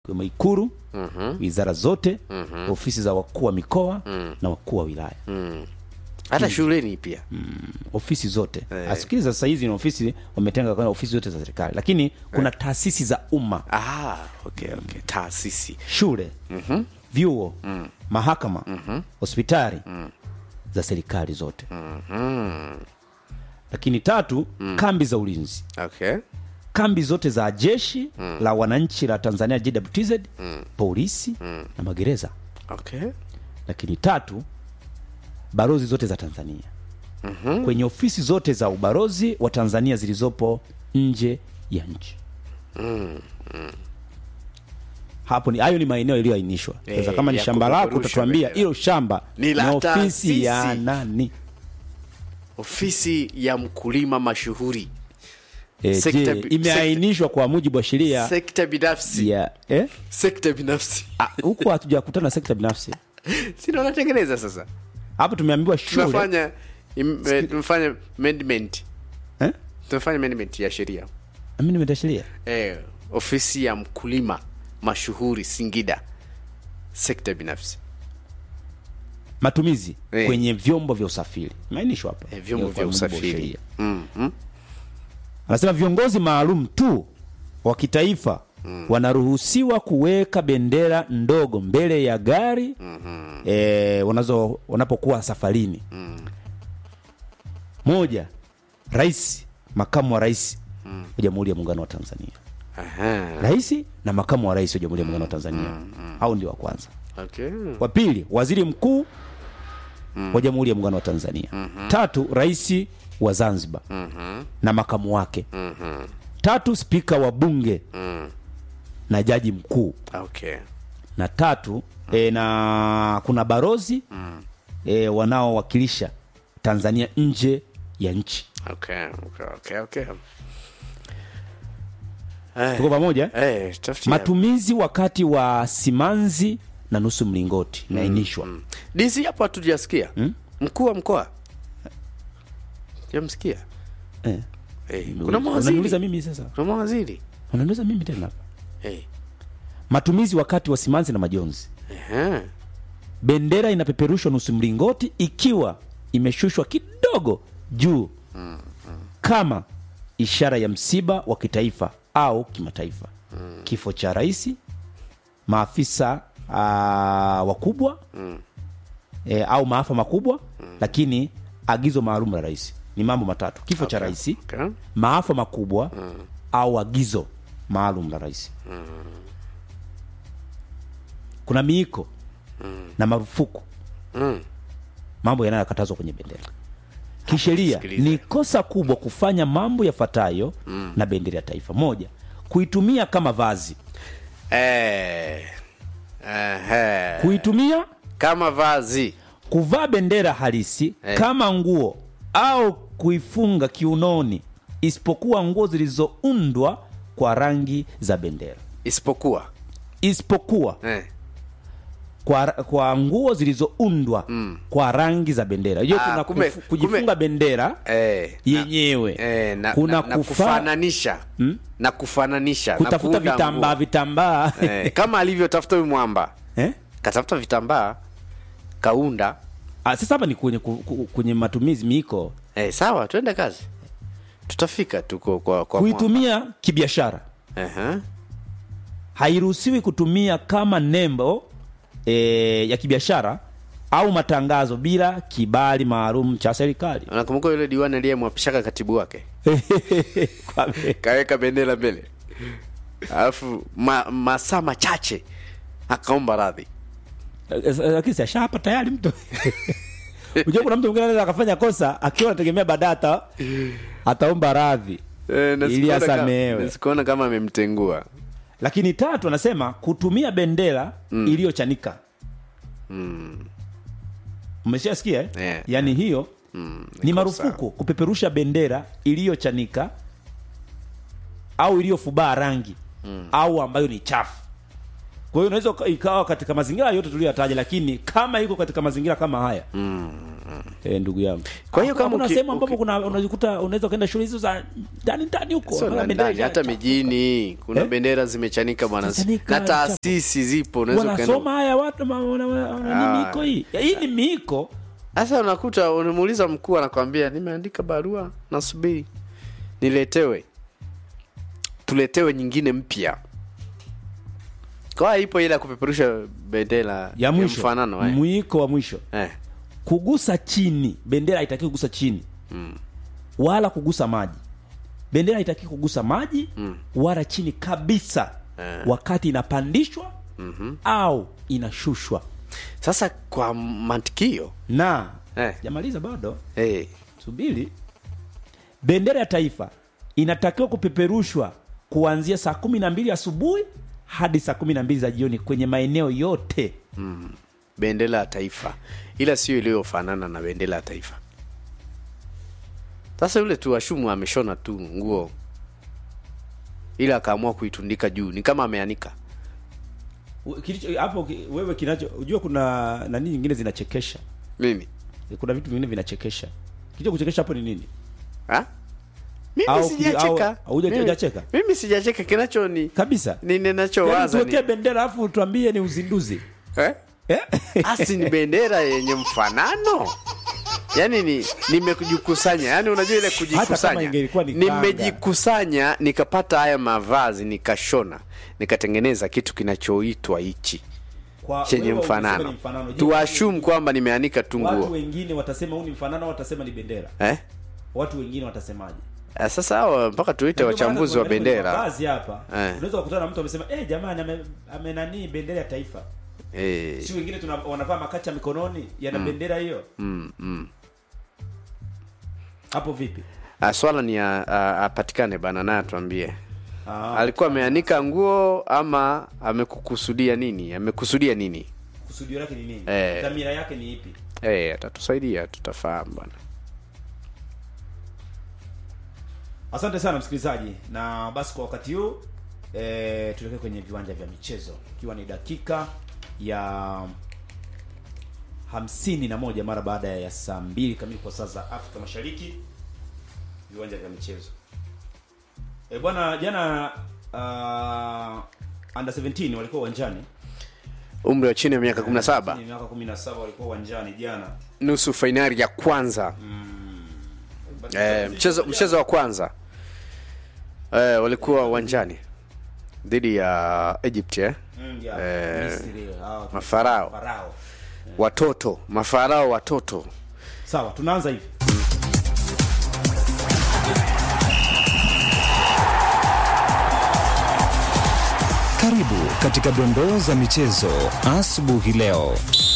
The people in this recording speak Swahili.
ikiwemo Ikuru, wizara zote, ofisi za wakuu wa mikoa na wakuu wa wilaya hata shuleni pia ofisi zote asikiliza sasa hizi ni ofisi wametenga kwa ofisi zote za serikali lakini kuna taasisi za umma ah, okay, okay. taasisi shule vyuo mahakama hospitali za serikali zote lakini tatu kambi za ulinzi okay. kambi zote za jeshi la wananchi la tanzania jwtz polisi na magereza Okay. lakini tatu barozi zote za tanzania kwenye ofisi zote za ubarozi wa tanzania zilizopo nje ya nchi hapo ni hayo ni maeneo yaliyoainishwa sasa Eh, kama ni ya shamba lako kupeperusha utatuambia bendera. hilo shamba Ni la ofisi taasisi. ya nani ofisi ya mkulima mashuhuri e, Sekta je bi- imeainishwa kwa mujibu wa sheria sekta binafsi ya eh? sekta binafsi Ah, huku hatujakutana na sekta binafsi sina unatengeneza sasa hapo tumeambiwa shule tunafanya im- eh, tunafanya amendment eh? tunafanya amendment ya sheria Mimi nimetashiria eh, ofisi ya mkulima mashuhuri singida sekta binafsi matumizi Eh. kwenye vyombo vya usafiri imeainishwa hapa eh, vyombo Kwa vya mujibu wa usafiri sheria. mm, mm. anasema viongozi maalum tu wa kitaifa wanaruhusiwa kuweka bendera ndogo mbele ya gari mm-hmm. e, wanazo wanapokuwa safarini moja rais makamu wa rais wa jamhuri ya muungano wa tanzania Aha. rais na makamu wa rais wa jamhuri ya muungano wa tanzania au ndio wa kwanza Okay. wa pili waziri mkuu wa jamhuri ya muungano wa tanzania tatu rais wa zanzibar na makamu wake tatu spika wa bunge na jaji mkuu Okay. na tatu e, na kuna barozi e, wanaowakilisha tanzania nje ya nchi Okay. Okay. Okay. Okay. tuko pamoja Eh, tafutia. matumizi wakati wa simanzi na nusu mlingoti imeainishwa DC hapo hatujasikia mkuu wa mkoa jamsikia eh. eh, kuna unaniuliza mawaziri mimi sasa kuna mawaziri unaniuliza mimi tena hapa eh. matumizi wakati wa simanzi na majonzi Aha. bendera inapeperushwa nusu mlingoti ikiwa imeshushwa kidogo juu kama ishara ya msiba wa kitaifa au kimataifa kifo cha rais maafisa uh, wakubwa e, au maafa makubwa lakini agizo maalum la rais ni mambo matatu kifo cha rais Okay. maafa makubwa au agizo maalum la rais kuna miiko na marufuku Mm. mambo yanayokatazwa kwenye bendera kisheria sikiliza. ni kosa kubwa kufanya mambo yafuatayo na bendera ya taifa moja kuitumia kama vazi Eh. Aha. kuitumia kama vazi kuvaa bendera halisi Eh. kama nguo au kuifunga kiunoni isipokuwa nguo zilizoundwa kwa rangi za bendera isipokuwa isipokuwa eh. kwa, kwa nguo zilizoundwa kwa rangi za bendera hiyo Ah, kuna kumbe- kufu, kujifunga kumbe- bendera Eh. yenyewe Eh, na, kuna na, na kufa, kufananisha na kufananisha na kutafuta kuunda vitambaa nguo. vitambaa eh, kama alivyotafuta huyu mwamba eh? katafuta vitambaa kaunda Ah, sasa hapa ni kwenye, ku- ku- kwenye matumizi miiko eh, sawa twende kazi tutafika tuko kwa, kwa mwamba. kuitumia kibiashara Aha. hairuhusiwi kutumia kama nembo e, ya kibiashara au matangazo bila kibali maalum cha serikali unakumbuka yule diwani aliyemwapishaka katibu wake Kwa- kaweka bendera mbele alafu ma, masaa machache akaomba radhi lakini si ashapa tayari mtu unajua kuna mtu mwingine anaweza akafanya kosa akiwa anategemea baadaye ata, ataomba radhi Eh, na Ili sikuona kama- asamehewe. na sikuona kama amemtengua lakini tatu anasema kutumia bendera iliyochanika umeshasikia eh? Yeah. yaani hiyo ni kosa. marufuku kupeperusha bendera iliyochanika au iliyofubaa rangi au ambayo ni chafu kwa hiyo unaweza uka- ikawa katika mazingira yote tuliyoyataja lakini kama iko katika mazingira kama haya eh, ndugu yangu Kwa hiyo kama kuna uki- sehemu ambapo uki- kuna unajikuta unaweza ukaenda shule hizo za ndani ndani huko sio Unaona na bendera ndani za- hata cha- mijini kuna Eh? bendera zimechanika bwana Zimechanika, na taasisi zipo unaweza wanasoma ukaenda haya watu ma- wana- wana- wana- Ah. ni miiko hii Ya, hii ni miiko sasa unakuta unamuuliza mkuu anakwambia nimeandika barua nasubiri niletewe tuletewe nyingine mpya kwa hiyo ipo ile ya kupeperusha bendera ya mwisho mfanano eh. mwiko wa mwisho Eh. kugusa chini bendera haitaki kugusa chini wala kugusa maji bendera haitaki kugusa maji wala chini kabisa Eh. wakati inapandishwa au inashushwa sasa kwa mantikio na Eh. jamaliza bado hey. subiri bendera ya taifa inatakiwa kupeperushwa kuanzia saa kumi na mbili asubuhi hadi saa kumi na mbili za jioni kwenye maeneo yote bendera ya taifa ila sio iliyofanana na bendera ya taifa sasa yule tu washumu ameshona tu nguo ila akaamua kuitundika juu ni kama ameanika U- kilicho hapo ki- wewe kinacho unajua kuna nani nyingine zinachekesha nini kuna vitu vingine vinachekesha kilicho kuchekesha hapo ni nini ha? mimi Au ki- sijacheka au- huja- Mimi- hujacheka? mimi sijacheka kinacho ni kabisa ni Yaani ninachowaza tuwekee ni bendera alafu tuambie ni uzinduzi eh? eh? asi ni bendera yenye mfanano yaani ni nimejikusanya yaani unajua ile kama kujikusanya ingelikuwa ni kanga. nimejikusanya nikapata haya mavazi nikashona nikatengeneza kitu kinachoitwa hichi Kwa chenye wewe umesema mfanano ni mfanano. Je, tuashum kwamba nimeanika tu watu nguo wengine watasema huu ni mfanano au watasema ni bendera eh? watu wengine watasemaje Ah, sasa hawa mpaka tuite Ndio maana wachambuzi wa tuangalie kwenye bendera mavazi hapa Eh. unaweza kukutana na mtu amesema eh jamani ame, ame nani bendera ya taifa eh, si wengine tuna wanavaa makacha mikononi yana bendera hiyo mm, mm. hapo vipi Ah, swala ni a- a- apatikane bana naye atuambie ah, alikuwa ameanika nguo ama amekukusudia nini amekusudia nini kusudio lake ni nini Eh. dhamira yake ni ipi Eh, atatusaidia tutafahamu bwana asante sana msikilizaji na basi kwa wakati huu e, tuelekee kwenye viwanja vya michezo ikiwa ni dakika ya hamsini na moja mara baada ya saa mbili kamili kwa saa za afrika mashariki viwanja vya michezo e, bwana jana uh, under 17 walikuwa uwanjani umri wa chini ya miaka 17 Chini ya miaka 17 walikuwa uwanjani jana nusu fainali ya kwanza eh, mchezo mchezo wa kwanza eh, walikuwa uwanjani dhidi ya Egypt eh? Mm, ya, Eh, Misri, hao- mafarao. Farao. watoto mafarao watoto sawa tunaanza hivi Karibu katika dondoo za michezo asubuhi leo.